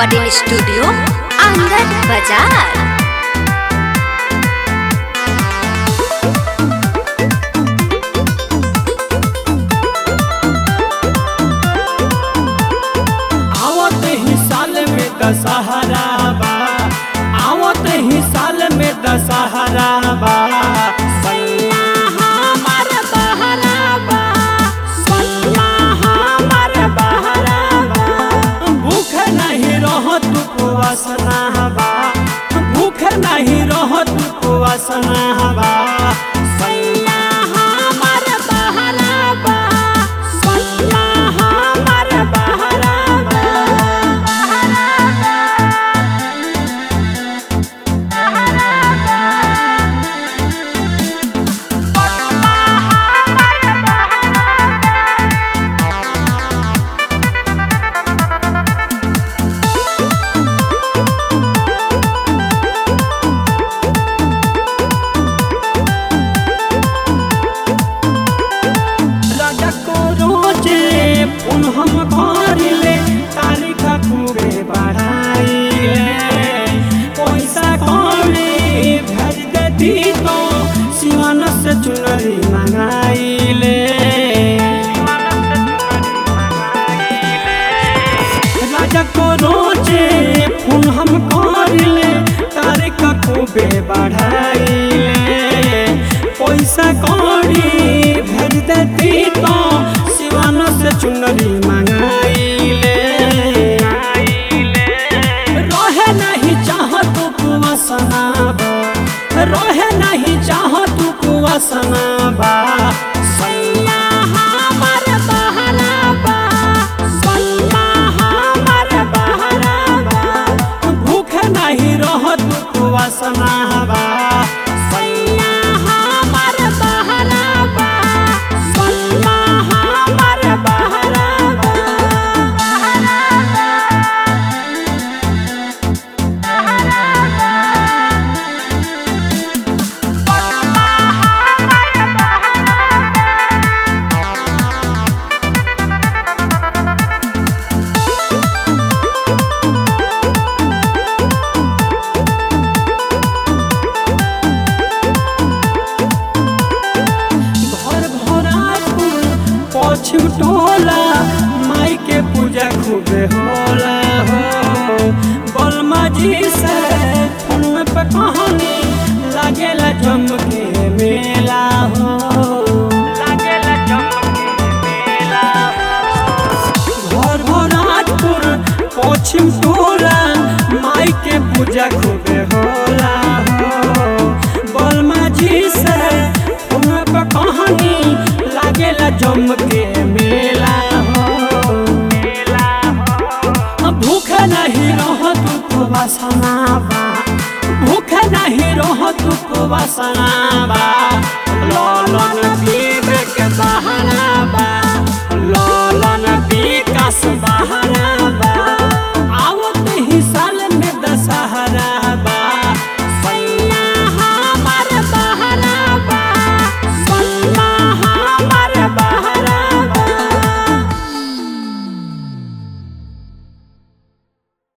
recording studio आंगन बाजार आवत ही साल में दशहरा बा आवत ही साल में दशहरा बा सैया हमार बहरा बा सैया हमार बहरा बा भूख नहीं रहत उपवासना बा भूख नहीं रहत उपवासना बा सैया हमार बहरा बा सैया हमार बहरा बा राजा को रोजे पुन हम करिले तारीख खूबे बढ़ाइले पैसा कौड़ी भेज देती तो सिवान से चुनरी मंगाइले राजा को रोजे पुन हम करिले तारीख खूबे बढ़ाइले पैसा कौड़ी भेज देती तो सिवान से चुनरी मंगाइले रहे नहीं चाहत कुवसना बा रहे नहीं चाहत कुवसना बा सैया हमार बहरा बा सैया हमार बहरा बा भूख नहीं रहत कुवसना बा सैया हमार बहरा बा सैया हमार बहरा बा घर भरापुर पश्चिम टोला माई के पूजा खूबे होला हो बलमा जी से फोन पे कहानी लागेला जम के मेला हो लागेला जम के मेला घर भरापुर पश्चिम टोला माई के पूजा खूबे होला हो बलमा जी से फोन पे कहानी लागेला जम के मेला हो भूख नहीं रहत उपवासना बा भूख नहीं रहत उपवासना बा लालन पीबे के बहाना बा लालन विकास बहाना